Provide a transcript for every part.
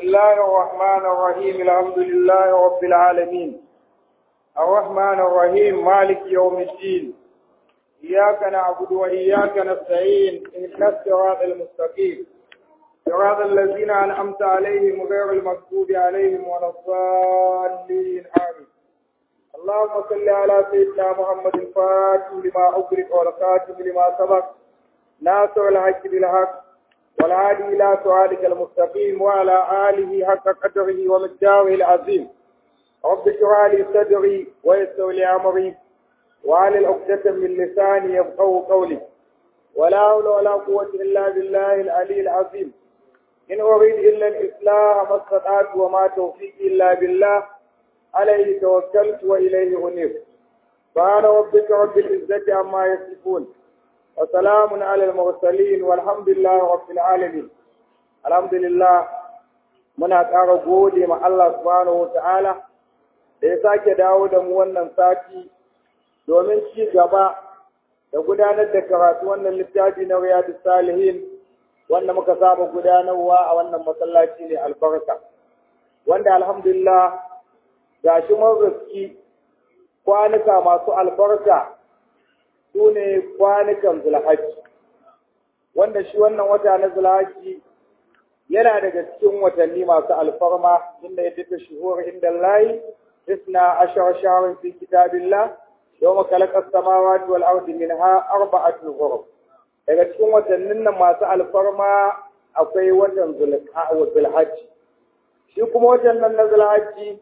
الله الرحمن الرحيم الحمد لله رب العالمين الرحمن الرحيم مالك يوم الدين إياك نعبد وإياك نستعين اهدنا الصراط المستقيم صراط الذين أنعمت عليهم غير المغضوب عليهم ولا الضالين آمين اللهم صل على سيدنا محمد الفاتح لما أغلق والخاتم لما سبق ناصر الحق بالحق والهادي إلى صراطك المستقيم وعلى آله حق قدره ومقداره العظيم رب اشرح لي صدري ويسر لي أمري وعلى العقدة من لساني يفقهوا قولي ولا حول ولا قوة إلا بالله العلي العظيم إن أريد إلا الإصلاح ما استطعت وما توفيقي إلا بالله عليه توكلت وإليه أنيب سبحان ربك رب العزة عما يصفون وسلام على المرسلين والحمد لله رب العالمين الحمد لله muna ƙara gode ma Allah subhanahu wa ta'ala da ya sake dawo da mu wannan sati domin ci gaba da gudanar da karatu wannan littafi na riyadu salihin wanda muka saba gudanarwa a wannan masallaci ne albarka wanda alhamdulillah ga shi mun riski kwanuka masu albarka su ne kwanukan zulhaji wanda shi wannan wata na zulhaji yana daga cikin watanni masu alfarma inda ya duka shuhur inda layi isna ashar shaharin fi kitabillah yawma khalaqa as-samawati wal ardi minha arba'atun hurum daga cikin watannin nan masu alfarma akwai watan zulhajji shi kuma watan nan na zulhajji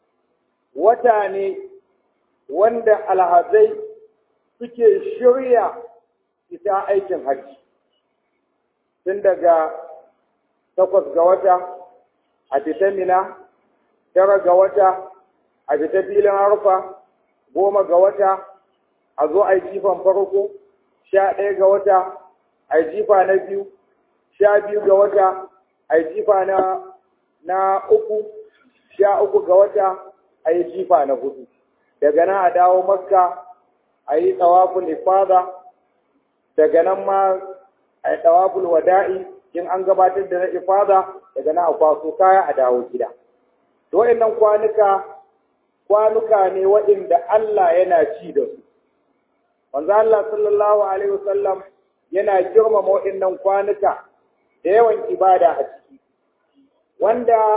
wata ne wanda alhazai suke shirya ita aikin hajji tun daga takwas ga wata a fita mina tara ga wata a fita filin harfa goma ga wata a zo a yi jifan farko sha ɗaya ga wata a yi jifa na biyu sha biyu ga wata a yi jifa na na uku sha uku ga wata a yi jifa na hudu daga nan a dawo makka a yi tsawaful ifada daga nan ma a yi tsawaful wada'i in an gabatar da na ifada daga nan a kwaso kaya a dawo gida to waɗannan kwanuka kwanuka ne waɗanda Allah yana ci da su manzo Allah sallallahu alaihi wasallam yana girmama waɗannan kwanuka da yawan ibada a ciki wanda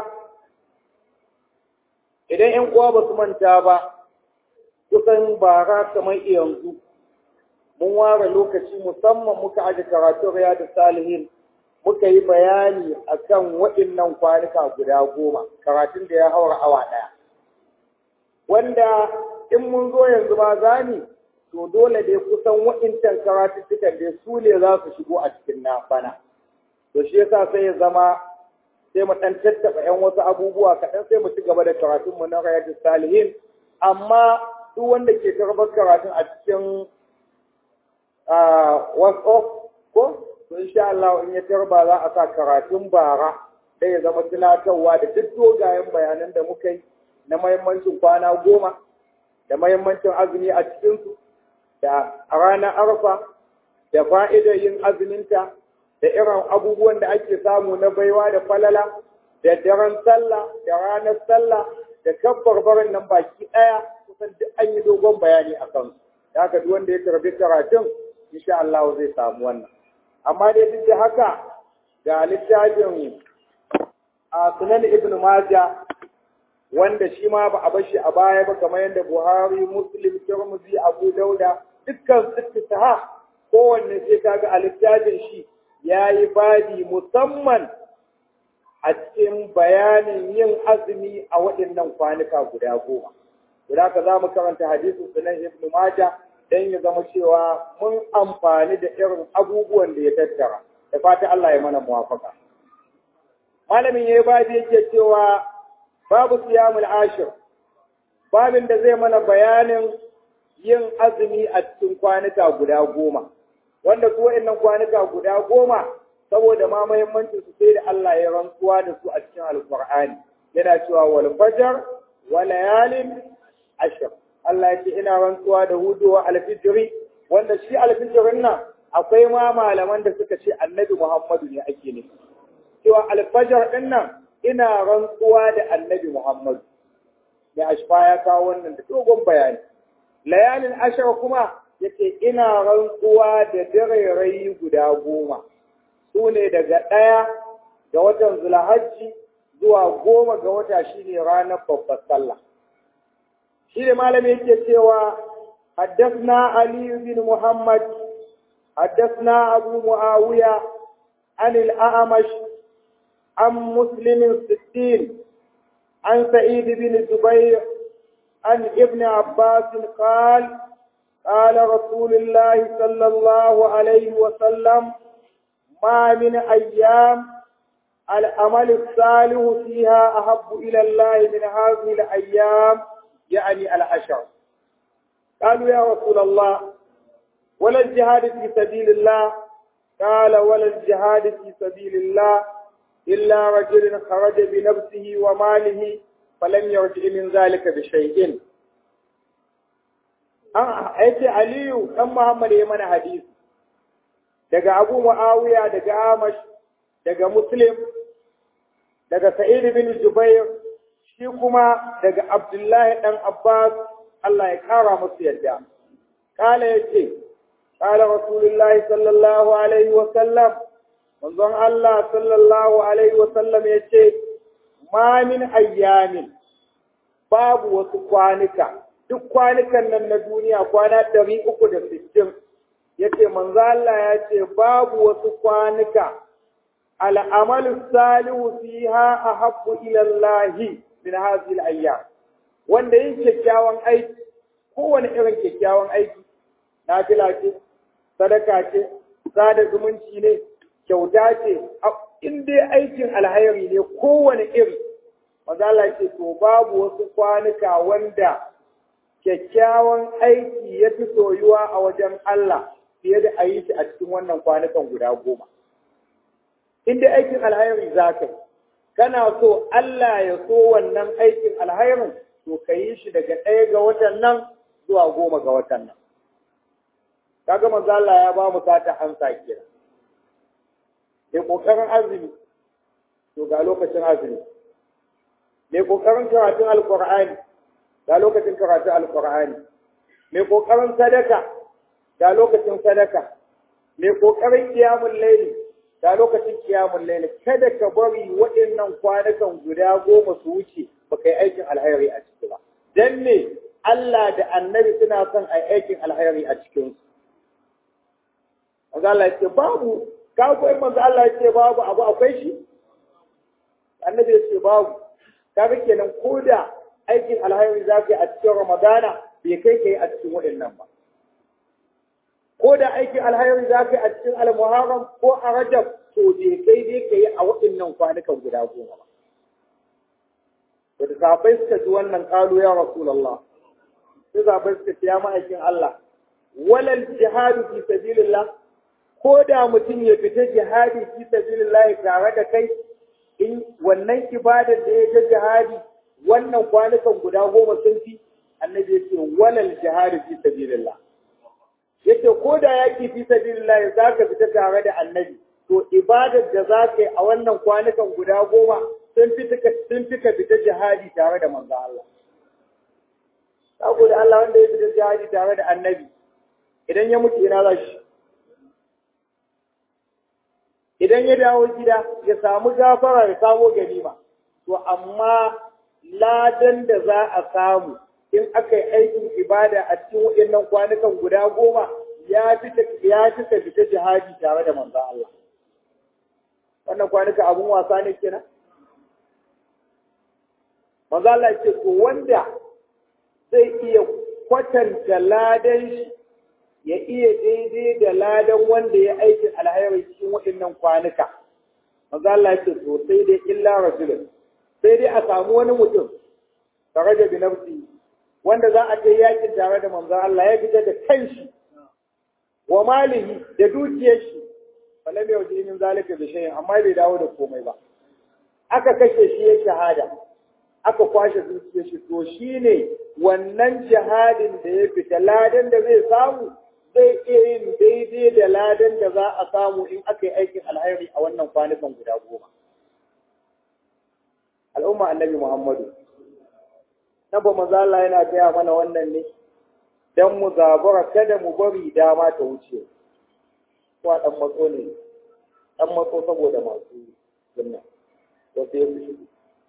idan ‘yan uwa ba su manta ba kusan bara kamar yanzu mun ware lokaci musamman muka aje karatun riyadu salihin muka yi bayani akan waɗannan kwanuka guda goma karatun da ya haura awa ɗaya wanda in mun zo yanzu ma zani to dole dai kusan waɗancan karatuttukan dai su ne za su shigo a cikin na bana to shi yasa sai ya zama sai mu ɗan tattaɓa ‘yan wasu abubuwa kaɗan sai mu ci gaba da karatunmu na rayatu salihin amma duk wanda ke karɓar karatun a cikin whatsapp ko to insha Allah in ya tarba za a sa karatun bara sai ya zama tunatarwa da duk dogayen bayanan da muka yi na mahimmancin kwana goma da mahimmancin azumi a cikinsu da a ranar arfa da fa'idar yin azuminta da irin abubuwan da ake samu na baiwa da falala da daren sallah da ranar sallah da kabbar barin nan baki ɗaya kusan duk an yi dogon bayani a kansu da haka duk wanda ya karbi karatun insha Allah zai samu wannan amma dai duk da haka ga littafin a sunan ibn majah wanda shi ma ba a bar shi a baya ba kamar yadda Buhari, Muslim, Tirmidhi, Abu Dauda dukkan su saha kowanne sai kaga a littafin shi ya yi babi musamman a cikin bayanin yin azumi a waɗannan kwanuka guda goma. Guda ka za mu karanta hadisin sunan Ibn Majah don ya zama cewa mun amfani da irin abubuwan da ya tattara. Da fata Allah ya mana muwafaka. Malamin ya yi babi yake cewa babu siyamul ashir. Babin da zai mana bayanin yin azumi a cikin kwanuka guda goma. wanda su wa'annan kwanuka guda goma saboda ma muhimmancin su sai da Allah ya rantsuwa da su a cikin alqur'ani yana cewa wal fajr wa layalin ashr Allah ya ce ina rantsuwa da hudu alfijri wanda shi alfijirin nan akwai ma malaman da suka ce annabi Muhammadu ne ake nufi cewa alfajar din nan ina rantsuwa da annabi Muhammad mai ashfa ya kawo wannan da dogon bayani layalin ashar kuma yace ina rantsuwa da dare guda goma su ne daga ɗaya ga watan zulhajji zuwa goma ga wata shine ranar babbar sallah shi ne malami yake cewa حدثنا علي بن محمد حدثنا أبو معاوية عن الأعمش عن مسلم ستين عن سعيد بن جبير عن ابن عباس قال قال رسول الله صلى الله عليه وسلم ما من أيام العمل الصالح فيها أحب إلى الله من هذه الأيام يعني العشر قالوا يا رسول الله ولا الجهاد في سبيل الله قال ولا الجهاد في سبيل الله إلا رجل خرج بنفسه وماله فلم يرجع من ذلك بشيء أيتي علي أم محمد يمن حديث daga Abu Muawiya daga Amash daga Muslim daga Sa'id bin Jubair shi kuma daga Abdullahi dan Abbas Allah ya kara musu yadda kala yace kala Rasulullahi sallallahu alaihi wa sallam manzon Allah sallallahu alaihi wa sallam yace ma min ayyamin babu wasu kwanuka duk kwanukan nan na duniya kwana ɗari uku da sittin yace manzo Allah ya ce babu wasu kwanuka al'amalu salihu fiha ahabbu ila Allah min hadhihi al-ayyam wanda yin kyakkyawan aiki kowane irin kyakkyawan aiki nafila ce sadaka ce sada zumunci ne kyauta ce in dai aikin alhairi ne kowane iri manzo Allah ce to babu wasu kwanuka wanda kyakkyawan aiki ya fi soyuwa a wajen Allah fiye da a yi shi a cikin wannan kwanukan guda goma. In dai aikin alhairi za ka yi, kana so Allah ya so wannan aikin alhairin to ka yi shi daga ɗaya ga watan nan zuwa goma ga watan nan. Kaga manzo Allah ya ba mu sata ansa kira. Mai ƙoƙarin azumi, to ga lokacin azumi. Mai ƙoƙarin karatun Alƙur'ani, ga lokacin karatun Alƙur'ani. Mai ƙoƙarin sadaka, ga lokacin sadaka mai kokarin kiyamun laili ga lokacin kiyamun laili kada ka bari waɗannan kwanukan guda goma su wuce ba kai aikin alhairi a ciki ba dan me Allah da annabi suna son a aikin alhairi a cikin su Allah ya ce babu ka ko in manzo Allah ya ce babu abu akwai shi annabi ya ce babu kaga kenan koda aikin alhairi zaka yi a cikin Ramadana bai kai kai a cikin waɗannan ba ko da aikin alhairi za ka yi a cikin almuharram ko a rajab to je kai dai ka yi a waɗannan kwanukan guda goma ba. Da sahabbai suka ji wannan ƙalu ya Rasulallah. Sai sahabbai suka ce ya ma'aikin Allah. Walal jihadu fi sabilillah ko da mutum ya fita jihadi fi sabilillah tare da kai in wannan ibadar da ya ga jihadi wannan kwanukan guda goma sun fi annabi ya ce walal jihadu fi sabilillah. yace ko da yaki fi sabilillah za ka fita tare da annabi to ibadar da za ka yi a wannan kwanukan guda goma sun fi sun fika fita jihadi tare da manzo Allah saboda Allah wanda ya fita jihadi tare da annabi idan ya mutu ina za shi idan ya dawo gida ya samu gafara ya samo ganima to amma ladan da za a samu in aka yi aikin ibada a cikin waɗannan kwanukan guda goma ya fi ya fi ka fita jihadi tare da manzo Allah wannan kwanuka abun wasa ne kenan manzo Allah ce to wanda zai iya kwatanta ladan shi ya iya daidai da ladan wanda ya aikin alhairi cikin waɗannan kwanuka manzo Allah ce to sai dai illa rajulun sai dai a samu wani mutum tare da binafsi wanda za a kai yakin tare da manzon Allah ya fita da kanshi wa malihi da dukiyar shi falam yau min zalika bi shay'in amma bai dawo da komai ba aka kashe shi ya shahada aka kwashe dukiyar shi to shine wannan jihadin da ya fita ladan da zai samu zai iya yin daidai da ladan da za a samu in aka yi aikin alhairi a wannan kwanukan guda goma al'umma annabi Muhammadu na ba maza Allah yana gaya mana wannan ne dan mu zabura kada mu bari dama ta wuce ko dan matso ne dan matso saboda masu sunna to sai su shigo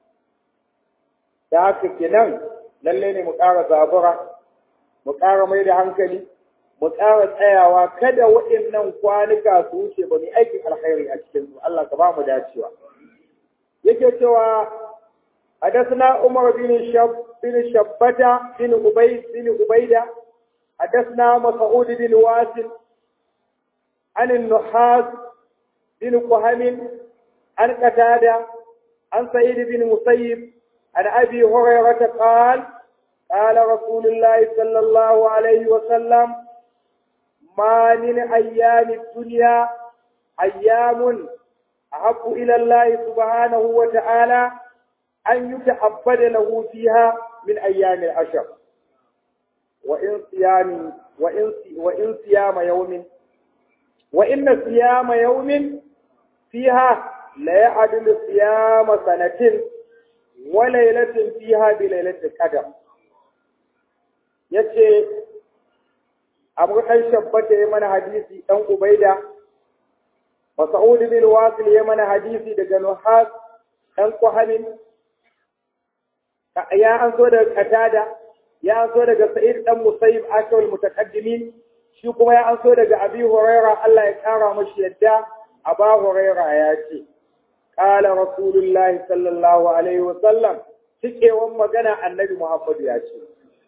da haka kenan lalle ne mu ƙara zabura mu ƙara mai da hankali mu ƙara tsayawa kada waɗannan kwanuka su wuce ba mu aikin alkhairi a cikin su Allah ka ba mu dacewa yake cewa حدثنا عمر بن شب بن شبتة بن عبيد بن عبيدة حدثنا مسعود بن واسل عن النحاس بن قهم عن قتادة عن سعيد بن مسيب عن أبي هريرة قال قال رسول الله صلى الله عليه وسلم ما من أيام الدنيا أيام أحب إلى الله سبحانه وتعالى أن يتعبد له فيها من أيام العشر وإن صيام وإن وإن صيام يوم وإن صيام يوم فيها لا يعدل صيام سنة وليلة فيها بليلة القدر yace abu ɗan shabbata ya mana hadisi ɗan ubaida masa'ud bin wasil ya mana hadisi daga nuhas ɗan kuhamin ya an so daga katada ya an so daga sa'id ɗan musayib akawal mutaqaddimin shi kuma ya an so daga abi huraira Allah ya kara mashi yadda aba huraira ya ce qala rasulullahi sallallahu alaihi wa sallam cikewan magana annabi muhammad ya ce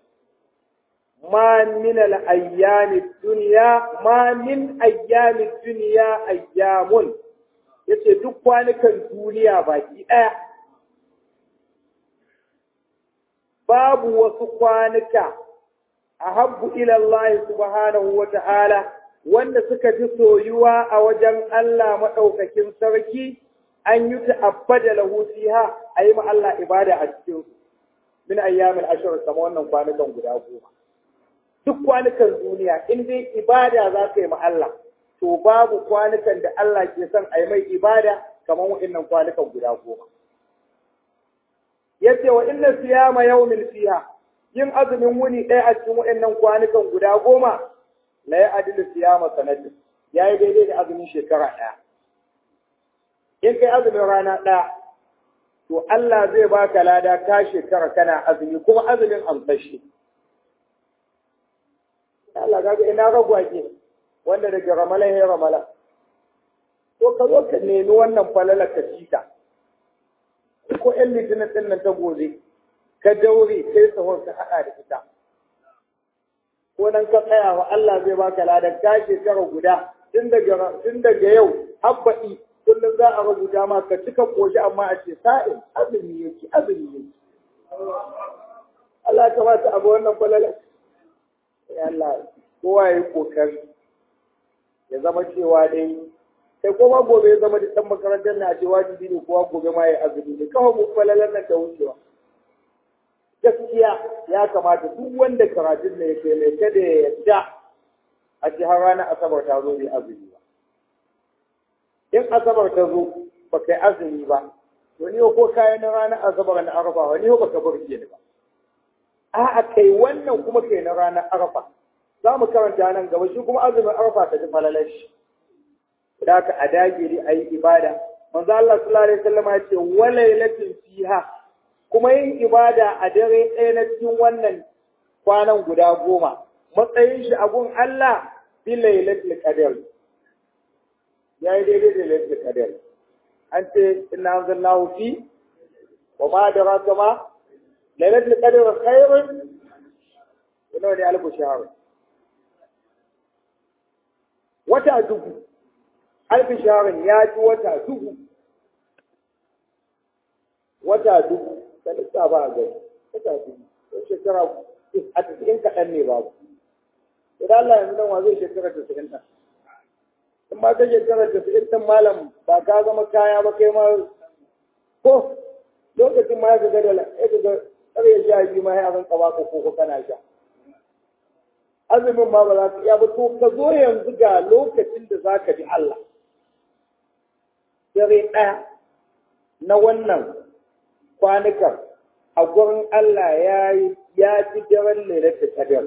ما من الأيام الدنيا ما من أيام الدنيا أيام yace duk kwanukan duniya baki ɗaya babu wasu kwanuka a habbu ilallahi subhanahu wa ta'ala wanda suka fi soyuwa a wajen Allah maɗaukakin sarki an yi ta'abbada lahu fiha a yi ma Allah ibada a cikin min ayyamin ashir kama wannan kwanukan guda goma duk kwanukan duniya in dai ibada za ka yi ma Allah to babu kwanukan da Allah ke son a yi mai ibada kamar waɗannan kwanukan guda goma. Ya ce wa inna siyama yawmin fiha yin azumin wuni ɗaya a cikin waɗannan kwanukan guda goma la ya adilu siyama sanatin ya yi daidai da azumin shekara ɗaya. In kai azumin rana ɗaya to Allah zai baka lada ka shekara kana azumi kuma azumin amsashi. Allah kaga ina ragwage wanda daga ramala ya ramala to ka zo ka nemi wannan falala ka cita ko ƴan litinin ɗin nan ta gobe ka daure kai sahur ka haɗa da ita ko nan ka tsaya wa Allah zai baka ladan ka shekara guda tun daga tun daga yau habbaɗi kullum za a rubuta ma ka cika koshi amma a ce sa'in azumi yake azumi yake Allah ka ba ta abu wannan falala ya Allah kowa ya yi kokari ya zama cewa dai sai kuma gobe ya zama da ɗan makarantar na ce wajibi ne kowa gobe ma ya azumi ne kawai mu falalar nan ta wucewa gaskiya ya kamata duk wanda karatun ne ya kai mai kada ya yadda a ce har ranar asabar ta zo bai azumi ba in asabar ta zo ba kai azumi ba to ni ko kayan na ranar asabar na arafa wani ba ka burge ni ba a'a kai wannan kuma kai na ranar arafa za mu karanta nan gaba shi kuma azumin arafa ta ji falalar shi da ka a dagiri a yi ibada manzo Allah sallallahu alaihi wasallam ya ce walailatin fiha kuma yin ibada a dare ɗaya na cikin wannan kwanan guda goma matsayin shi abun Allah bi lailatul qadr ya yi daidai da lailatul qadr an ce inna anzalnahu fi wa ma adraka ma lailatul qadr khairun ina ne alfu shahr wata dubu alfi shahrun ya ji wata dubu wata dubu ka lissafa a gari wata dubu don shekara a cikin kaɗan ne babu idan Allah yanzu nan wa zai shekara tasirin ɗan in ba ka shekara tasirin ɗan malam ba ka zama kaya ba kai ma ko lokacin ma ya ga da ya ga ƙarya sha biyu ma ya zan ƙaba ko ko kana sha azumin ma ba za ka iya ba to ka zo yanzu ga lokacin da za ka bi Allah dare ɗaya na wannan kwanukan a gurin Allah ya ya ci daren lailatul qadr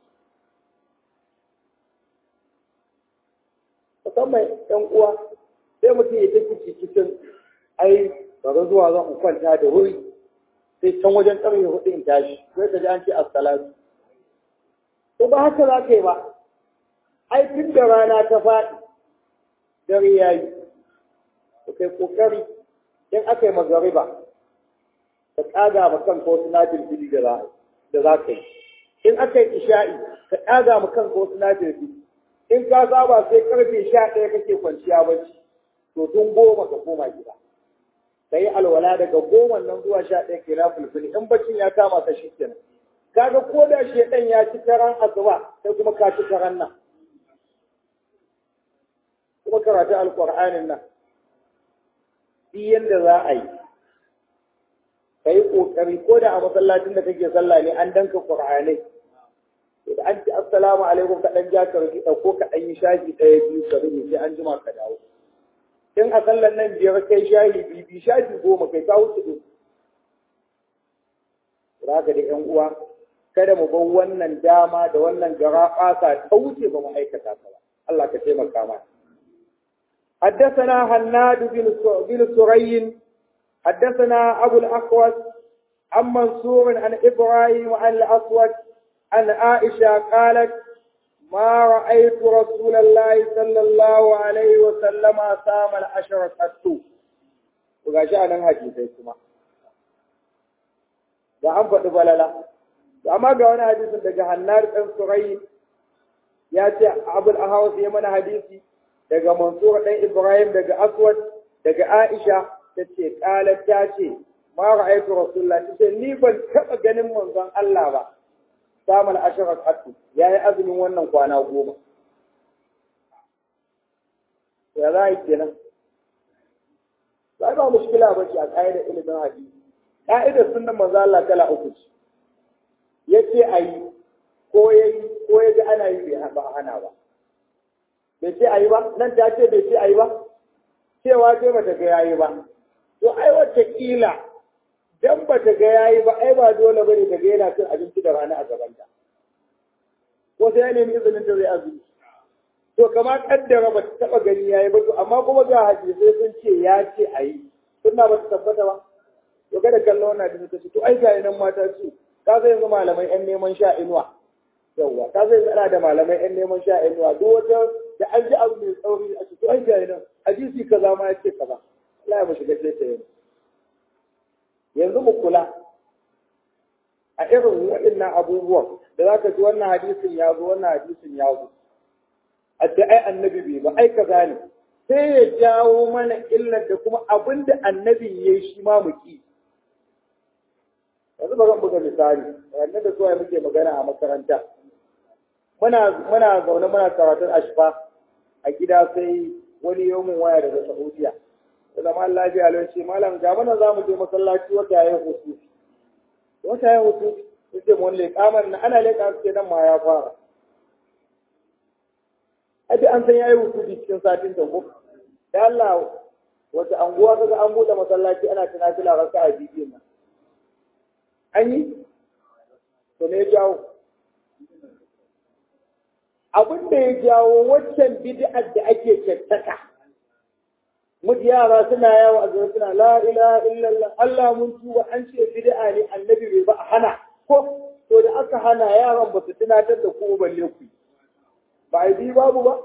musamman ɗan uwa sai mutum ya tafi cikin ai bari zuwa zan kwanta da wuri sai can wajen ƙarfe hudu in tashi sai ka ji an ce assalatu to ba haka za ka yi ba ai tun da rana ta faɗi dare ya yi to kai ƙoƙari in aka yi magariba ka ƙaga ma kanka wasu nafilfili da za ka yi in aka yi isha'i ka ƙaga ma kanka wasu nafilfili in ka saba sai karfe sha ɗaya kake kwanciya bacci to tun goma ka koma gida ka yi alwala daga goma nan zuwa sha ɗaya ke na fulfuli in baccin ya kama ka shi kenan kaga ko da shedan ya ci karan asuba sai kuma ka ci karan nan kuma karatu alqur'anin nan duk yanda za a yi ka yi ƙoƙari ko da a masallacin da kake sallah ne an danka qur'anai da an ci assalamu alaikum ka dan ja ka rufi ko ka dan yi shafi ɗaya biyu ka rufe sai an jima ka dawo in a sallan nan biyar kai shahi biyu biyu shafi goma kai ka wuce ɗin Raka da ƴan uwa kada mu bar wannan dama da wannan gara ƙasa ta wuce ba mu aikata ta ba Allah ka taimaka mana حدثنا هناد بن سري حدثنا أبو الأقوس عن منصور عن إبراهيم وعن الأسود عن عائشة قالت ما رأيت رسول الله صلى الله عليه وسلم صام العشر قط وغاشي أنا حديثي كما da an faɗi balala amma ga wani hadisin daga hannar ɗan surayi ya ce abul ahawas ya mana hadisi daga mansur ɗan ibrahim daga aswad daga aisha ta ce ƙalar ta ce ma ra'aytu rasulullah ta ce ni ban taɓa ganin manzon Allah ba samun ashirar hatu ya yi azumin wannan kwana goma. Ya za a yi kenan? Ba ba mushkila ba ce a ƙa'idar ilimin hadisi. Ƙa'idar sunan manzo Allah kala uku ce. Ya ce a yi ko ya yi ko ya ga ana yi bai ba hana ba. Bai ce a yi ba? Nan ta ce bai ce a yi ba? Cewa ce ba ta ga ya yi ba. To ai wacce kila dan ba ta ga yayi ba ai ba dole bane ta ga yana cin abinci da rana a gaban ta ko sai ya nemi izinin ta zai azumi to kama kaddara ba ta taba gani yayi ba to amma kuma ga hadisi sun ce ya ce ayi sunna ba ta tabbata ba to kada kallo wannan hadisi ta ce to ai ga nan mata ce ka zai yanzu malamai yan neman sha inuwa yawwa ka zai tsara da malamai yan neman sha inuwa duk wata da an ji abu mai tsauri a ce to ai ga nan hadisi kaza ma ya ce kaza Allah ya mu shiga ce ta yanzu yanzu mu kula a irin waɗannan abubuwan da za ka ji wannan hadisin ya zo wannan hadisin ya zo a ce ai annabi bai ba ai kaza ne sai ya jawo mana illar da kuma abin da annabin ya yi shi ma mu ki yanzu ba zan buga misali wannan da zuwa muke magana a makaranta muna muna zaune muna karatun ashfa a gida sai wani yawmin waya daga saudiya da zama lafiya lau ce malam ga mana za mu je masallaci wata yayin hutu wata yayin hutu yace mu wani kamar na ana leƙa su ce nan ma ya fara abi an san yayi hutu cikin satin da ko da Allah wata anguwa kaga an buɗe masallaci ana tunafila raka'a biyu nan an yi to ne jawo abin da ya jawo waccan bid'ar da ake kyattaka mutu yara suna yawo a zuwa suna la ilaha illallah Allah mun tuba an ce bid'a ne annabi bai ba a hana ko to da aka hana yaran ba su tunatar da ku balle ku ba a bi babu ba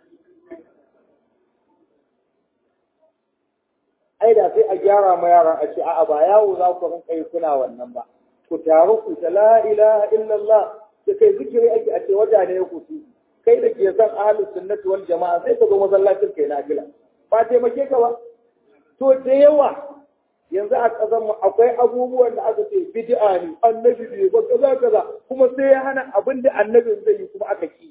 ai da sai a gyara ma yaran a ce a'a ba yawo za ku rinka yi kuna wannan ba ku taru ku ta la ilaha illallah da kai zikiri ake a ce wata ne ku su kai da ke son ahlus sunnati wal jama'a sai ka zo masallacin kai na gila ba taimake ka ba to da yawa yanzu a ƙasar mu akwai abubuwan da aka ce bid'a ne annabi bai ba kaza kaza kuma sai ya hana abin da annabin zai yi kuma aka ki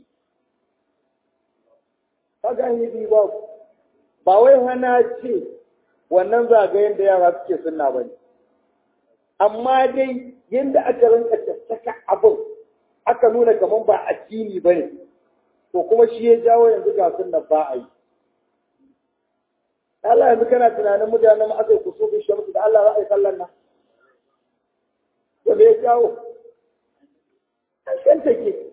kaga yi bi ba ba wai hana ce wannan zagayen da yara suke sunna bane amma dai yanda aka rinka tattaka abin aka nuna kamar ba addini bane to kuma shi ya jawo yanzu ga sunna ba a yi Allah yanzu kana tunanin mutanen aka yi kusufin shamsu da Allah za a yi sallan nan to me ya jawo kan take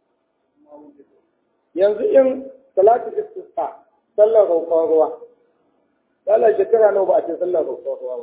yanzu in salatu istisqa sallar roƙon ruwa sallar shekara nawa ba a ce sallar roƙon ruwa ba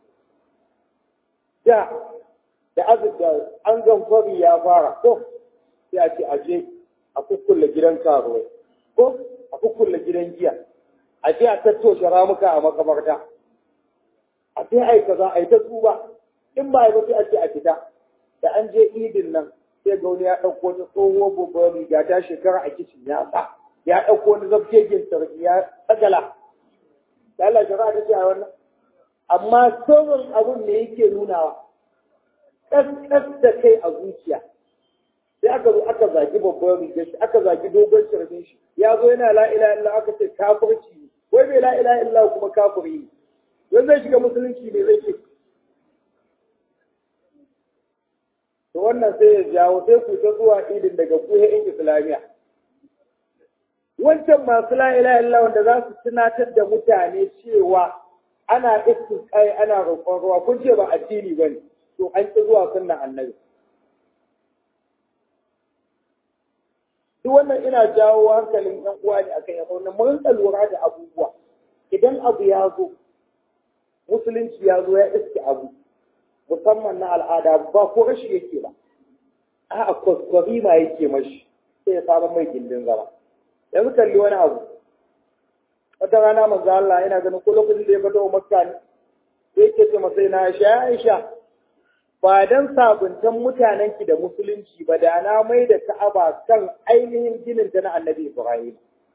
da da azubda an gamfari ya fara ko sai a ce aje a kukkulle gidan karuwai ko a kukkulle gidan giya a je a tattoshe ramuka a makamarta a sai a yi kaza a yi ta tsuba in ba a yi sai a ce a fita da an je idin nan sai ga wani ya ɗauko ta tsohuwar babbar riga ta shekara a kicin ya sa ya ɗauko wani zabgegen sarki ya tsagala da Allah shari'a ta ce a wannan amma sauran abun ne yake nunawa ƙasƙas da kai a zuciya sai aka zo aka zagi babban rigar shi aka zagi dogon shirbin shi ya zo yana la ilaha illa aka ce kafirci ne wai bai la ilaha illa kuma kafiri ne wai zai shiga musulunci ne zai ce to wannan sai ya jawo sai ku ta zuwa idin daga kuhe in islamiya wancan masu la ilaha illa wanda za su tunatar da mutane cewa ana istisqai ana roƙon ruwa kun ce ba addini bane to an ki zuwa sunnan annabi duk wannan ina jawo hankalin ɗan uwa ne akan yabo na mun lura da abubuwa idan abu ya zo musulunci ya zo ya iske abu musamman na al'ada ba ko rashi yake ba a kwaskwari ma yake mashi sai ya samu mai gindin zama yanzu kalli wani abu wata rana manzo Allah yana ganin ko lokacin da ya fito Makka ne sai yake ce masa na Aisha Aisha ba dan sabuntan mutanen ki da musulunci ba da na mai da Ka'aba kan ainihin ginin ta na Annabi Ibrahim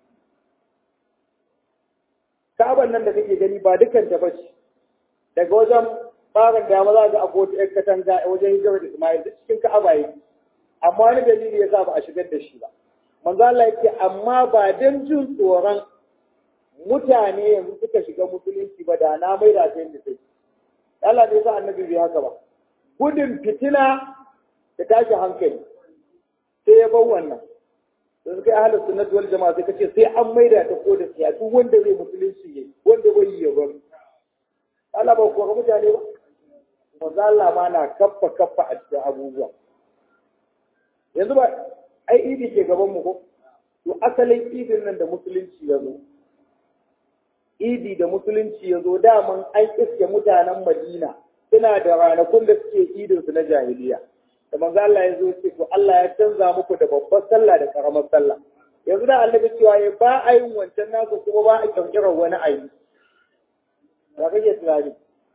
Ka'aban nan da kake gani ba dukan ta bace daga wajen barin dama za ga akwai wata 'yar katanga wajen hijirar Ismail duk cikin Ka'aba yake amma wani dalili ya sa ba a shigar da shi ba manzo Allah yake amma ba dan jin tsoron mutane yanzu suka shiga musulunci ba da na mai da sai da take Allah bai sa annabi bai haka ba gudun fitina da tashi hankali sai ya bar wannan da suka yi ahalar sunnat wal jama'a sai kace sai an maida ta ko da siya duk wanda zai musulunci yayi wanda bai yi ya bar Allah ba ko mutane ba manzo Allah ma na kaffa kaffa a cikin abubuwa yanzu ba ai idi ke gaban mu ko to asalin idin nan da musulunci ya zo idi da musulunci ya zo daman an iske mutanen Madina suna da ranakun da suke idin su na jahiliya da manzo Allah ya zo ce to Allah ya canza muku da babbar sallah da karamar sallah yanzu da Allah cewa ya ba a yin wancan nasu kuma ba a kirkirar wani ayi ba kake tunani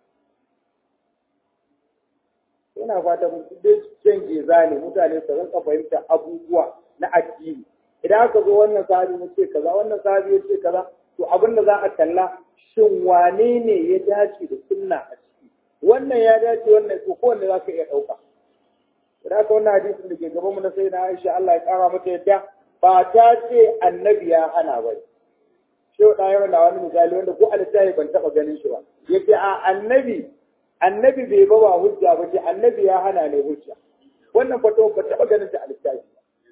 ina fatan dai can geza ne mutane su rinka fahimta abubuwa na addini idan aka zo wannan sahabi ya ce kaza wannan sahabi ya ce kaza to abin da za a kalla shin wane ne ya dace da sunna a ciki wannan ya dace wannan ko kowanne za ka iya ɗauka idan aka wannan hadisin da ke gaban mu na sai na Aisha Allah ya kara mata yadda ba ta ce annabi ya hana ba shehu ɗaya na wani misali wanda ko alittahi ban taɓa ganin shi ba yace a annabi annabi bai ba ba hujja ba ce annabi ya hana ne hujja wannan fato ba taɓa ganin ta a littafi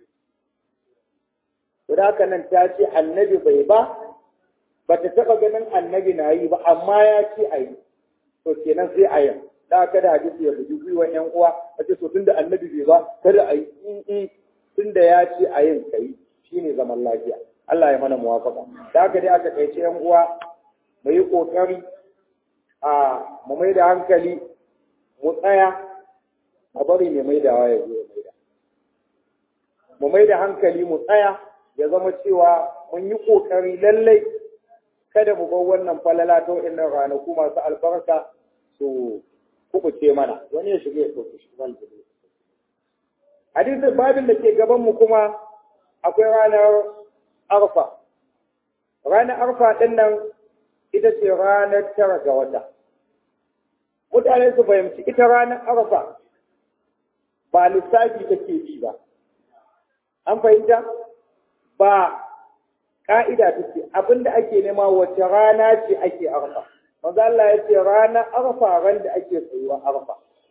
ba haka nan ta ce annabi bai ba ba ta taɓa ganin annabi na yi ba amma ya ce a yi to kenan sai a yi da kada hadisi ya buji gwiwan yan uwa a ce to tunda annabi bai ba kada a yi in tunda ya ce a yin kai shine zaman lafiya Allah ya mana muwafaka da haka dai aka kai yan uwa mu yi kokari a mu mai da hankali mu tsaya a bari mai maidawa ya zo ya maida mu mai da hankali mu tsaya ya zama cewa mun yi ƙoƙari lallai kada mu bar wannan falala ta wa'annan ranaku masu albarka su kubuce mana wani ya shiga ya ɗauki shi wani hadisin babin da ke gaban mu kuma akwai ranar arfa ranar arfa ɗin nan ita ce ranar tara ga wata. Mutane su fahimci ita ranar arfa ba lissafi take bi ba. An fahimta? Ba ƙa'ida take abinda ake nema wace rana ce ake arfa. Maza Allah ya ce ranar arfa ran da ake tsayuwa arfa.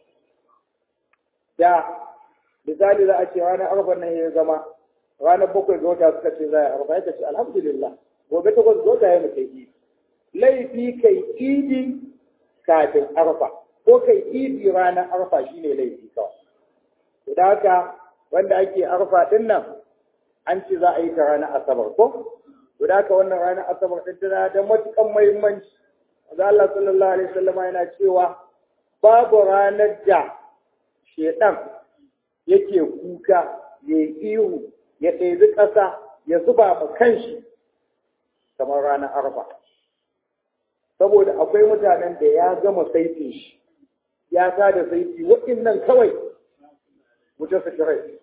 Da misali za a ce ranar arfa nan ya zama ranar bakwai ga wata suka ce za a arfa ya ce alhamdulillah gobe takwas ga wata ya mutai idi. laifi kai idi kafin arfa ko kai idi ranar arfa shine laifi kawai da haka wanda ake arfa din nan an ce za a yi ta ranar asabar ko to da haka wannan ranar asabar din tana da matukan muhimmanci Maza Allah sallallahu alaihi wasallam yana cewa babu ranar da shedan yake kuka ya ihu ya ɗebi ƙasa ya zuba ma kanshi kamar ranar arfa saboda akwai mutanen da ya gama saitin shi ya sa da saiti waɗannan kawai wuce su kirai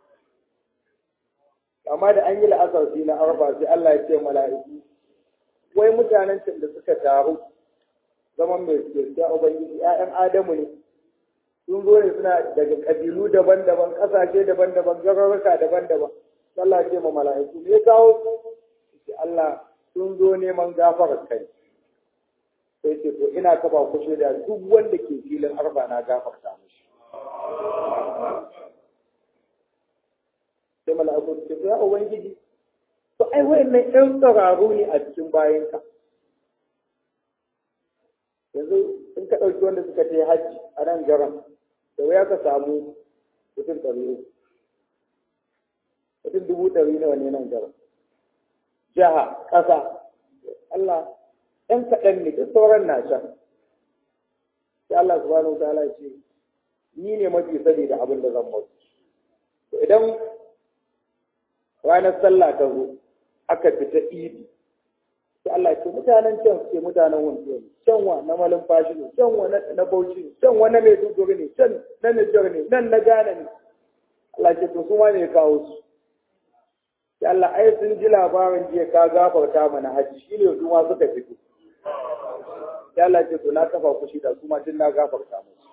amma da an yi la'asar sai na arfa sai Allah ya ce mala'iku wai mutanen can da suka taru zaman mai gaskiya ubangiji ƴaƴan adamu ne sun zo ne suna daga kabilu daban-daban ƙasashe daban-daban garuruka daban-daban Allah ce ma mala'iku me kawo su Allah sun zo neman gafarar kai sai ce to ina kafa ku da duk wanda ke filin arfa na gafarta mishi sai mala'iku su ce ya ubangiji to ai wayannan ɗan tsararu ne a cikin bayanka yanzu in ka ɗauki wanda suka je hajji a nan garan da wuya ka samu mutum ɗari mutum dubu ɗari nawa ne nan garan jiha ƙasa Allah ɗan kaɗan ne duk sauran na can sai Allah subhanahu wa ta'ala ce ni ne mafi sani da abin da zan mutu idan ranar sallah ta zo aka fita idi sai Allah ce mutanen can ce mutanen wanzu ne can wa na malin fashi ne can wa na bauchi ne can wa na maiduguri ne can na nijar ne nan na gane ne Allah ce to su ma ne kawo su sai Allah ai sun ji labarin jiya ka gafarta mana haji shi ne su ma suka fito sai Allah ce to na kafa ku shi da su ma tun na gafarta musu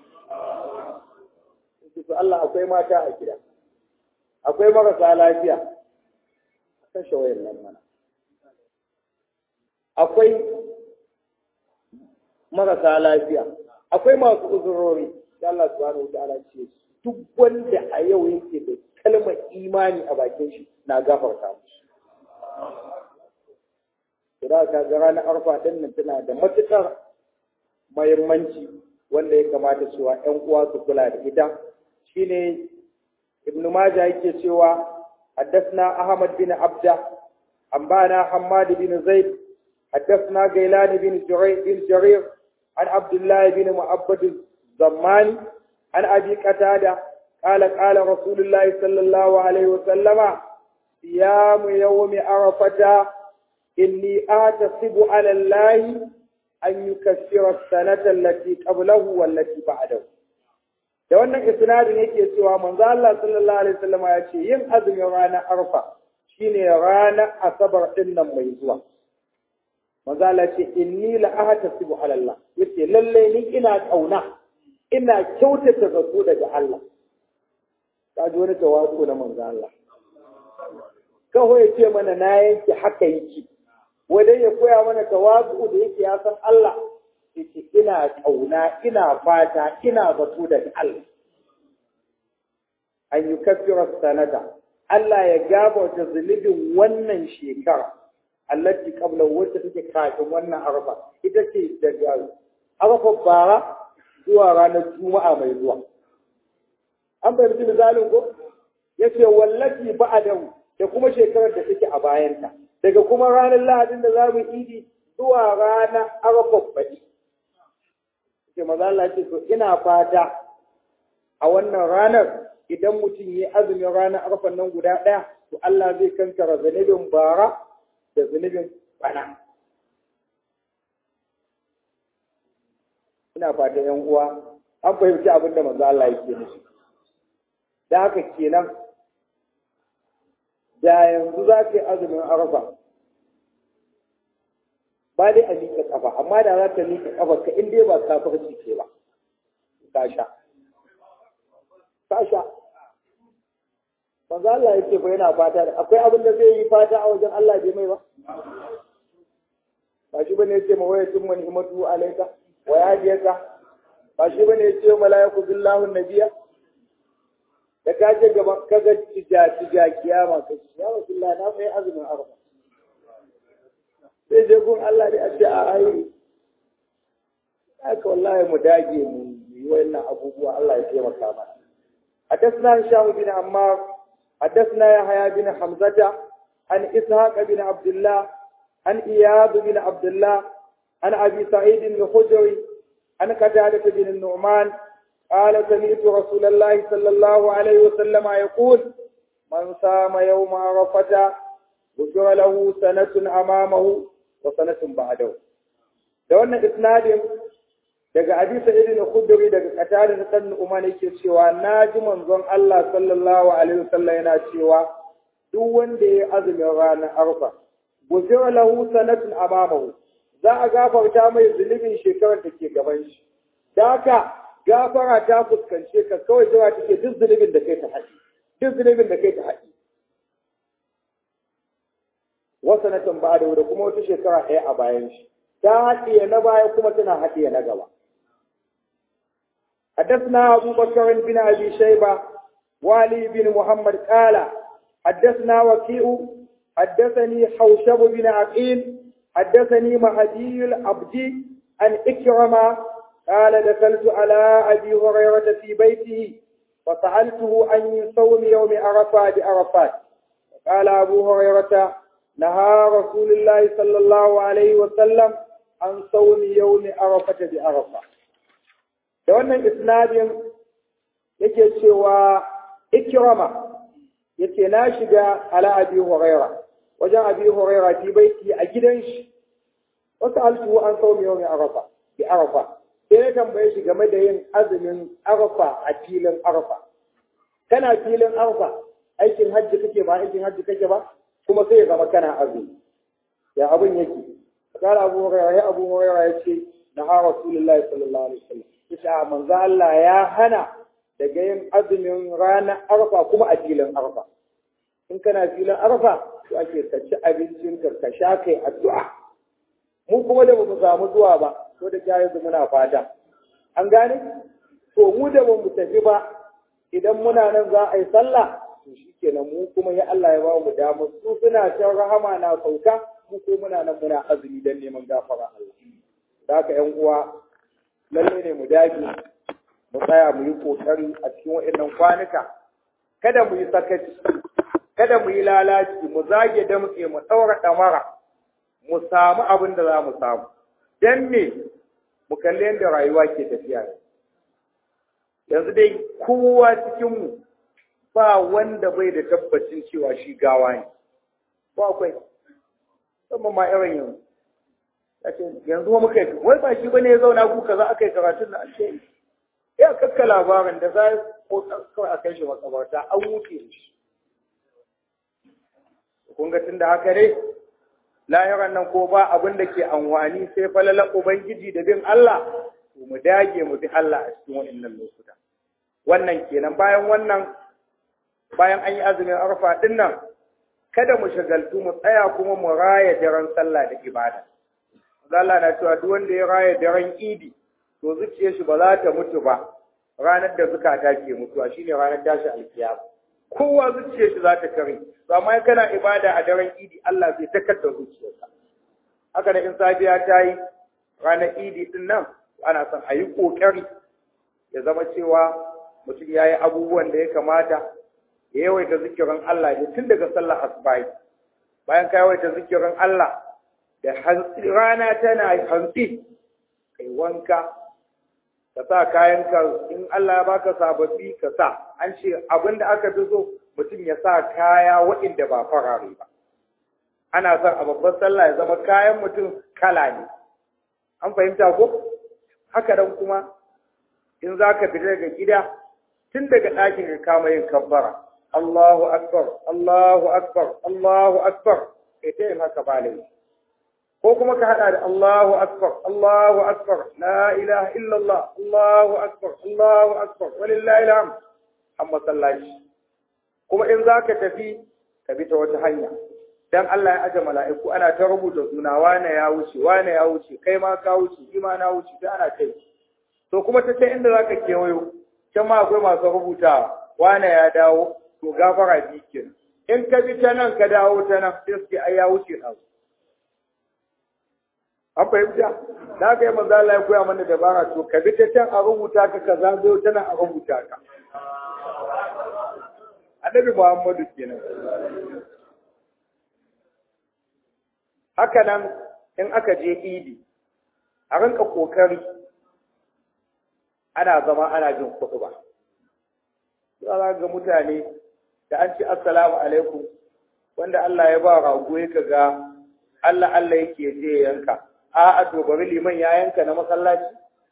to Allah akwai mata a gida akwai marasa lafiya kashe wayar nan mana akwai marasa lafiya akwai masu uzurori da Allah subhanahu wa ta'ala ce duk wanda a yau yake da kalmar imani a bakin shi na gafarta musu Kira ka ga ranar arfa din nan tana da matukar muhimmanci wanda ya kamata cewa ƴan uwa su kula da ita shine Ibn Majah yake cewa حدثنا أحمد بن عبده أنبانا حماد بن زيد حدثنا غيلان بن جرير بن جرير عن عبد الله بن معبد الزماني عن أبي قتادة قال قال رسول الله صلى الله عليه وسلم صيام يوم عرفة إني أحتسب على الله أن يكفر السنة التي قبله والتي بعده da wannan isnadin yake cewa manzo Allah sallallahu alaihi wasallam ya ce yin azumin ranar arfa shine ranar asabar din nan mai zuwa manzo Allah ce inni la ahtasibu ala Allah yace lalle ni ina kauna ina kyautata zato daga Allah kaji wani tawazu na manzo Allah kaho ya ce mana na yanke haka yake wadai ya koya mana tawazu da yake ya san Allah yace ina kauna ina fata ina zato da Allah an yi kafirar sanata Allah ya gabata zunubin wannan shekara allati qabla wacce take kafin wannan arfa ita ce daga arfa bara zuwa ranar juma'a mai zuwa an fahimci misalin ko yace wallati ba'dahu da kuma shekarar da take a bayanta daga kuma ranar lahadin da za mu idi zuwa ranar arfa baɗi ce maza Allah ce to ina fata a wannan ranar idan mutum ya azumin ranar arfan nan guda ɗaya to Allah zai kankara zunubin bara da zunubin bana ina fata yan uwa an fahimci abin da manzo Allah yake nufi da haka kenan da yanzu za ka yi azumin arfa ba dai a miƙa ƙafa amma da za ta miƙa ƙafa ka in dai ba kafirci ce ba ka sha ka sha manzo Allah yake ba yana fata da akwai abin da zai yi fata a wajen Allah bai mai ba ba shi bane yace ma waya tun mani himatu alayka wa yadiyaka ba shi bane yace malaiku billahu nabiya da ka je gaba kaga tija tija kiyama ka ya rasulullah na mai azumin arba sai je gun Allah da a ce a ai haka wallahi mu dage mu yi wayannan abubuwa Allah ya taimaka mana حدثنا هشام بن عمار حدثنا يحيى بن حمزة عن إسحاق بن عبد الله عن إياد بن عبد الله عن أبي سعيد الخدري عن قتادة بن النعمان قال سمعت رسول الله صلى الله عليه وسلم يقول من صام يوم عرفة غفر له سنة أمامه وسنة بعده da wannan isnadin daga Abi Sa'id al-Khudri daga Qatada da Ibn Umar yake cewa naji manzon Allah sallallahu alaihi wasallam yana cewa duk wanda ya azumin ranar Arfa gufira lahu sanatun amamahu za a gafarta mai zunubin shekarar da ke gaban shi da haka gafara ta fuskance ka kawai jira take duk zunubin da kai ta haɗi duk zunubin da kai ta haɗi wasu na ba da kuma wata shekara ɗaya a bayan shi ta haɗiye na baya kuma tana haɗiye na gaba حدثنا أبو بكر بن أبي شيبة والي بن محمد قال حدثنا وكيء حدثني حوشب بن عقيل حدثني مهدي العبدي عن إكرمة قال دخلت على أبي هريرة في بيته فسألته عن صوم يوم عرفات بعرفات قال أبو هريرة نهى رسول الله صلى الله عليه وسلم عن صوم يوم عرفة بعرفة da wannan isnadin yake cewa ikrama yace na shiga ala abi huraira wajen abi huraira fi baiti a gidan shi wasu altu an sau yau mai arafa bi arafa sai ya tambaye shi game da yin azumin arafa a filin arafa kana filin arafa aikin hajji kake ba aikin hajji kake ba kuma sai ya zama kana azumi ya abin yake kala abu huraira ya abu huraira ya ce na ha rasulullahi sallallahu alaihi wasallam yace manzo Allah ya hana daga yin azumin ranar arfa kuma a filin arfa in kana filin arfa to ake ka ci abincin ka ka sha kai addu'a mu kuma da bamu samu zuwa ba ko da jayi muna fata an gane to mu da bamu tafi ba idan muna nan za a yi sallah to shikenan mu kuma ya Allah ya ba mu damar su suna can rahama na sauka mu ko muna nan muna azumi dan neman gafara Allah da haka ƴan uwa lalle ne mu dage mu tsaya mu yi kokari a cikin waɗannan kwanuka kada mu yi sakaci kada mu yi lalaci mu zage damtse mu ɗaura ɗamara mu samu abin da za mu samu dan me mu kalli yadda rayuwa ke tafiya yanzu dai kowa cikinmu ba wanda bai da tabbacin cewa shi gawa ne ba akwai musamman ma irin yanzu yanzu wa muka yi wai ba shi bane ya zauna ku kaza aka yi karatun da ake ya kakka labarin da za ko kawai a kai shi makabarta an wuce shi kun ga tun da haka ne lahiran nan ko ba abin da ke amfani sai falalan ubangiji da bin Allah to mu dage mu bi Allah a cikin wannan lokuta wannan kenan bayan wannan bayan an yi azumin arfa din nan kada mu shagaltu mu tsaya kuma mu raya daren sallah da ibada Allah na cewa duk wanda ya raya daren idi to zuciyar shi ba za ta mutu ba ranar da zukata ke mutuwa shine ranar tashi alkiyama kowa zuciyar shi za ta kare to amma kana ibada a daren idi Allah zai takatta zuciyarka haka da in safiya ta yi ranar idi din nan ana son a yi ƙoƙari ya zama cewa mutum ya yi abubuwan da ya kamata ya yawaita zikirin Allah ne tun daga sallar asubahi bayan ka yawaita zikirin Allah da rana tana hantsi kai wanka ka sa kayanka in Allah ya baka sababbi ka sa an ce abin da aka fi so mutum ya sa kaya waɗanda ba farare ba ana son a babban sallah ya zama kayan mutum kala ne an fahimta ko haka dan kuma in za ka fita daga gida tun daga ɗakin ka kama yin kabbara Allahu akbar Allahu akbar Allahu akbar kai ta yin haka ba laifi ko kuma ka hada da Allahu akbar Allahu akbar la ilaha illallah Allahu akbar Allahu akbar walillahi alhamd amma sallaci kuma in zaka tafi ka bi ta wata hanya dan Allah ya aje mala'iku ana ta rubuta suna wane ya wuce wane ya wuce kai ma ka wuce shi ma na wuce ta ana kai to kuma ta ce inda zaka kewayo can ma akwai masu rubutawa wane ya dawo to gafara bi kenan in ka bi ta nan ka dawo ta nan sai su ai ya wuce ɗazu an fahimta da aka yi manzo Allah ya koya mana dabara to ka bi ta can a rubuta ka ka zazo tana a rubuta ka annabi Muhammadu kenan haka nan in aka je idi a rinka kokari ana zama ana jin kuɗi ba za ga mutane da an ci assalamu alaikum wanda Allah ya ba rago ya ga Allah Allah yake je yanka a'a to bari liman ya yanka na masallaci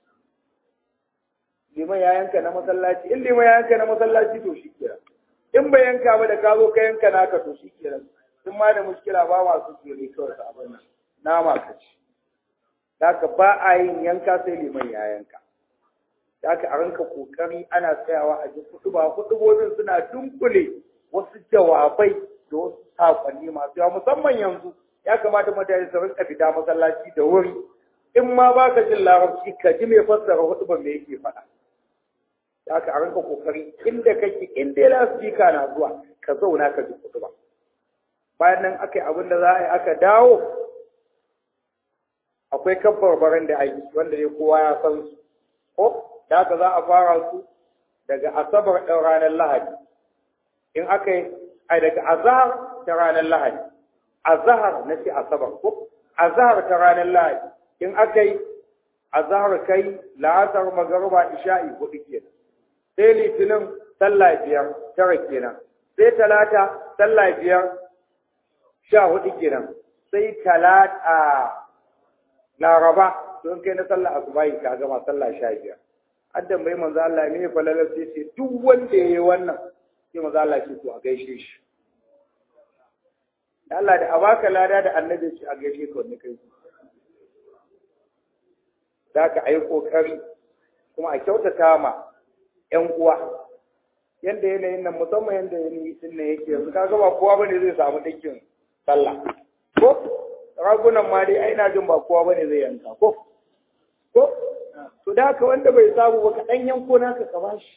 liman ya yanka na masallaci in liman ya yanka na masallaci to shi kira in bai yanka ba da ka zo ka yanka naka to shi kira sun ma da mushkila ba masu tsere kawai su abin nan nama ka ci haka ba a yin yanka sai liman ya yanka haka a ranka kokari ana tsayawa a ji kutuba kutubobin suna dunkule wasu jawabai da wasu sakonni masu yawa musamman yanzu ya kamata mutane su rinka fita masallaci da wuri in ma ba ka jin larabci ka ji mai fassara hutuban me yake faɗa haka a ranka kokari inda kake in dai lasfika na zuwa ka zauna ka ji kutuba bayan nan aka yi abin da za a yi aka dawo akwai kabbarbaran da ake wanda ne kowa ya san su ko da haka za a fara su daga asabar ɗin ranar lahadi in aka yi a daga azahar ta ranar lahadi azahar na ce asabar ko azahar ta ranar lahadi in aka yi azahar kai la'asar magaruba isha'i hudu kenan sai litinin sallah biyar tara kenan sai talata sallah biyar sha hudu kenan sai talata laraba don kai na sallah asubahi ka gama sallah sha biyar addan bai manzo Allah ne falalar sai ce duk wanda yayi wannan sai manzo Allah ce to a gaishe shi Allah da abaka lada da annabi ce a gaishe ka wanda kai za ka yi kokari kuma a kyautata ma ƴan uwa yanda yanayin nan musamman yanda yanayi din nan yake yanzu kaga ba kowa bane zai samu dinkin sallah ko ragunan ma dai ai na jin ba kowa bane zai yanka ko ko to da haka wanda bai samu ba kaɗan yanko naka ka bashi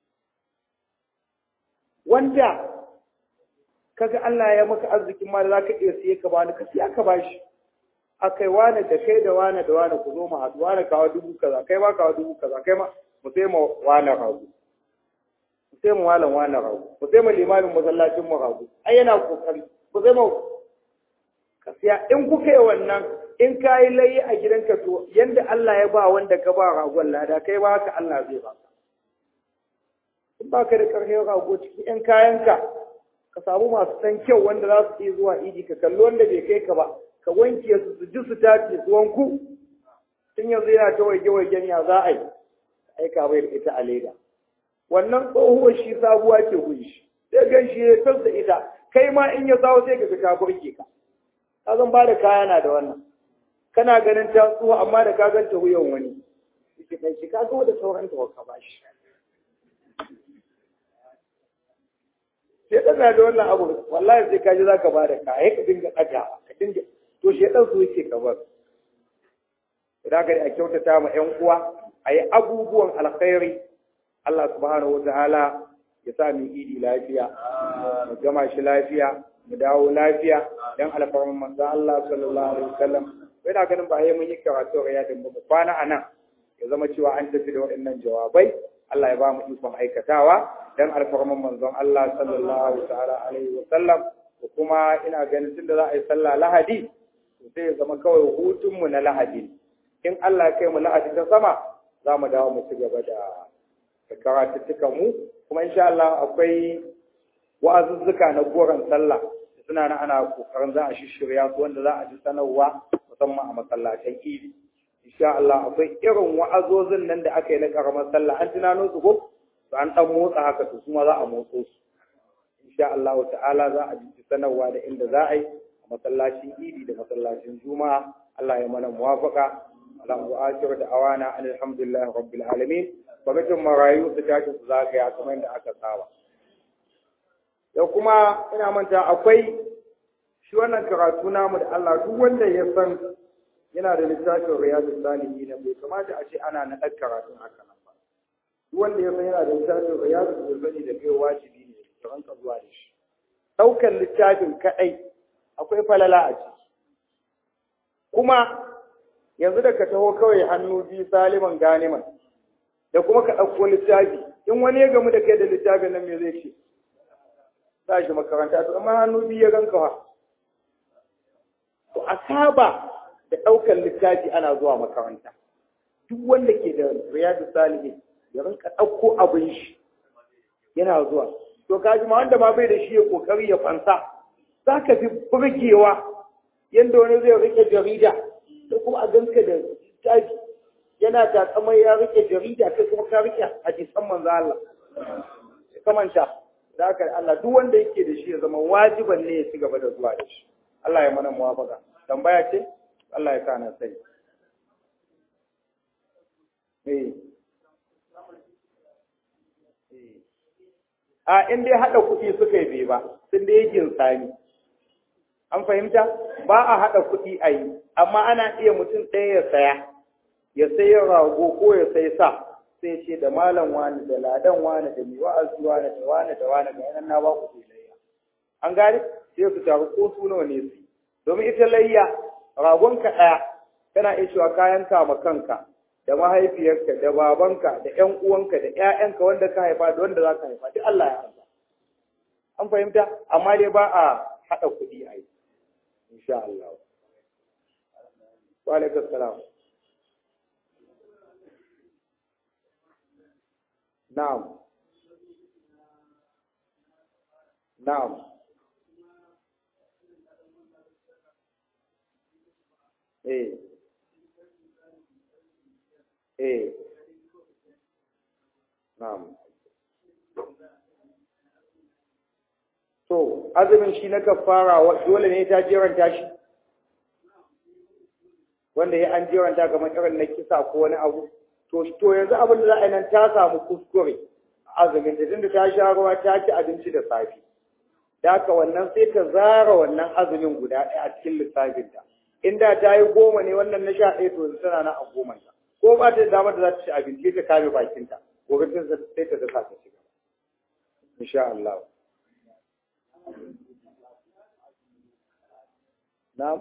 wanda kaga Allah ya maka arzikin ma da zaka iya siye ka bani ka siya ka bashi akai wani da kai da wani da wani ku zo mu haɗu wani kawo dubu kaza kai ma kawo dubu kaza kai ma mu sai mu wani rago mu sai mu walan wani rago mu sai mu limamin masallacin mu rago ai yana kokari mu sai mu ka siya in kuka yi wannan in ka yi layi a gidanka to yanda Allah ya ba wanda ka ba ragon lada kai ba haka Allah zai ba in ba ka da ƙarfin rago cikin ‘yan kayanka ka samu masu san kyau wanda za su iya zuwa idi ka kalli wanda bai kai ka ba ka wanke su su ji su tace su wanku tun yanzu yana ta waige waigen ya za a yi aika bai da ita a leda wannan tsohuwar shi sabuwa ke gunshi sai gan shi ya tasa ita kai ma in ya sawo sai ka ga ta burge ka ka zan ba da kaya na da wannan kana ganin ta tsuwa amma da ka ganta wuyan wani yake kai shi ka ga da sauran ta ka bashi sai dan da wannan abu wallahi sai ka ji zaka ba da kaya ka dinga daga ka dinga to shi dan su yake ka bar idan ka a kyautata ma ƴan uwa ayi abubuwan alkhairi Allah subhanahu wa ta'ala ya sa mu idi lafiya mu gama shi lafiya mu dawo lafiya dan alfarman manzo Allah sallallahu alaihi wasallam bai da ganin ba yayi mun yi karatu riyadin ba mu kwana anan ya zama cewa an tafi da waɗannan jawabai Allah ya ba mu ikon aikatawa dan alfarman manzon Allah sallallahu ta'ala alaihi wasallam ko kuma ina ganin tunda za a yi sallah lahadi to sai ya zama kawai hutun mu na lahadi in Allah ya kai mu lahadi ta sama za mu dawo mu ci gaba da karatuttukan mu kuma insha Allah akwai wa'azuzzuka na goron sallah suna nan ana kokarin za a shishirya su wanda za a ji sanarwa musamman a masallatan idi insha Allah akwai irin wa'azozin nan da aka yi na karamar sallah an tunano su ko to an dan motsa haka to kuma za a motso su insha Allah ta'ala za a ji sanarwa da inda za a yi a masallacin idi da masallacin juma'a Allah ya mana muwafaka Allahu akbar da awana alhamdulillah rabbil alamin kwamitin marayu su tashi su zagaya kamar yadda aka saba da kuma ina manta akwai shi wannan karatu namu da Allah duk wanda ya san yana da littafin riyadu salihi na bai kamata a ce ana naɗar karatun haka nan ba duk wanda ya san yana da littafin riyadu da sani da kai wajibi ne da ranka zuwa da shi ɗaukar littafin kaɗai akwai falala a ciki kuma yanzu da ka taho kawai hannu biyu saliman ganiman da kuma ka ɗauko littafi in wani ya gamu da kai da littafin nan me zai ce za shi makaranta to amma hannu biyu ya ganka wa to a saba da ɗaukar littafi ana zuwa makaranta duk wanda ke da riyadu salihin ya rinka ɗauko abin shi yana zuwa to kaji ma wanda ma bai da shi ya kokari ya fansa za ka fi burgewa yadda wani zai rike jarida da kuma a ganka da littafi yana takamar ya rike jarida kai kuma ka rike hadisan manzo Allah kamanta da haka Allah duk wanda yake da shi ya zama wajiban ne ya ci gaba da zuwa da shi Allah ya mana muwafaka tambaya ce Allah ya kana sai eh a in dai haɗa kuɗi suka yi bai ba sun dai yin sani an fahimta ba a haɗa kuɗi a yi amma ana iya mutum ɗaya ya saya ya sayi rago ko ya sayi sa sai ce da malam wani da ladan wani da mai wa'azi wani da wani da wani ga yanan na ba ku layya an gane sai su taru ko su nawa ne su domin ita layya ragon ka ɗaya kana iya cewa kayan kama kanka da mahaifiyarka da babanka da ƴan uwanka da ƴaƴanka wanda ka haifa da wanda za ka haifa duk Allah ya arza an fahimta amma dai ba a haɗa kuɗi a yi insha Allah wa alaikum salam na'am na'am eh eh na'am to azumin shi na kafara dole ne ta jeranta shi wanda ya an jeranta kamar irin na kisa ko wani abu to to yanzu abin da za a yi nan ta samu kuskure azumin da tunda ta sha ruwa ta ci abinci da safe da haka wannan sai ka zara wannan azumin guda ɗaya a cikin lissafinta inda ta yi goma ne wannan na sha ɗaya to yanzu tana na a gomanta ko ba ta da damar da za ta ci abinci ta kame bakinta gobe ta sai ta dasa ta ci gaba insha Allah na'am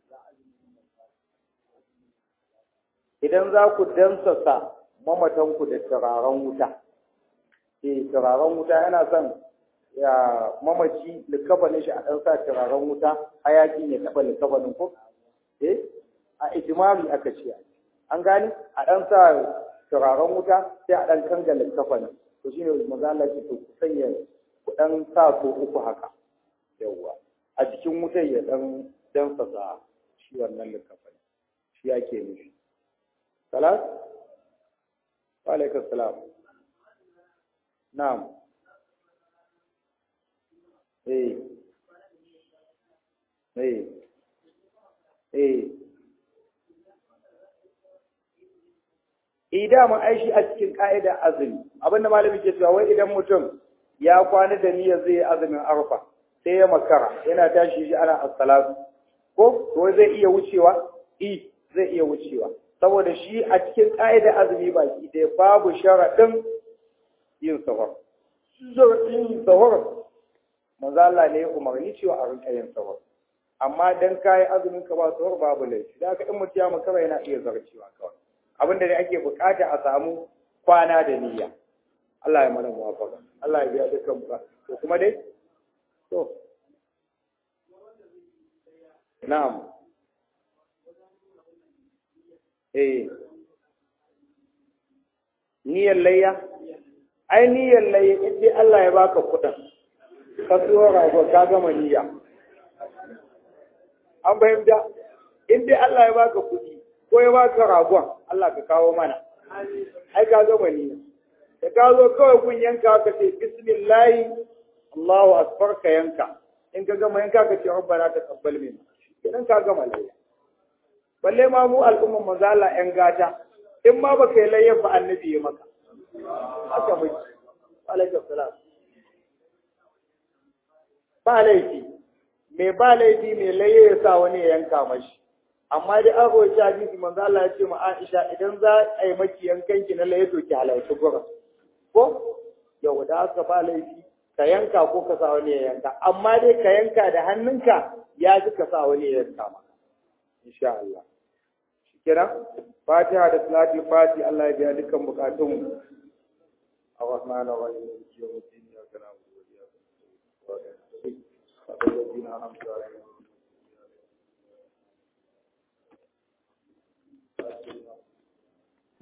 idan za ku dansasa mamatanku da turaren wuta eh turaren wuta yana son ya mamaci likafanin shi a ɗan sa turaren wuta hayaki ya taɓa likafanin ku eh a ijimari aka ce an gani a ɗan sa turaren wuta sai a ɗan kanga likafanin to shine maza Allah ce to ku sanya ku ɗan sa ko uku haka yawwa a cikin wutar ya ɗan dansasa shi wannan likafanin shi ake nufi salat wa alaikum salam na'am eh eh eh idan mun aishi a cikin ka'idar azumi abinda malami ke cewa wai idan mutum ya kwana da niyyar zai azumin arfa sai ya makara yana tashi shi ana as-salatu ko to zai iya wucewa i zai iya wucewa saboda shi a cikin ka'idar azumi baki ɗaya babu sharaɗin yin sahur yin sahur manzo Allah ne ya umarni cewa a rinka yin sahur amma dan kai azumin ka ba sahur babu laifi da haka in mutum ya makara yana iya zarcewa kawai abinda da ake bukata a samu kwana da niyya Allah ya mana muwafaka Allah ya biya dukkan ba to kuma dai to na'am eh niyyar layya ai niyyar layya in dai Allah ya baka kuɗin ka siyo rago ka gama niyya an fahimta in dai Allah ya baka kuɗi ko ya baka ragon Allah ka kawo mana ai ka gama niyya da ka zo kawai kun yanka ka ce bismillahi Allahu akbar ka yanka in ka gama yanka ka ce rabbana taqabbal minna idan ka gama layya balle ma mu al'umman manzo Allah yan gata in ma baka yi layya ba annabi ya maka haka muke alaikum salam ba laifi mai ba laifi mai laye ya sa wani ya yanka mashi amma dai an roƙi hadisi manzo Allah ya ce ma Aisha idan za a yi maki yankan ki na laye to ki halarci gurin ko yau da aka ba laifi ka yanka ko ka sa wani ya yanka amma dai ka yanka da hannunka ya ji ka sa wani ya yanka maka insha Allah kenan fatiha da salati fati Allah ya biya dukkan bukatunmu الرحمن الرحيم مالك يوم الدين اياك نعبد واياك نستعين الذين انعمت عليهم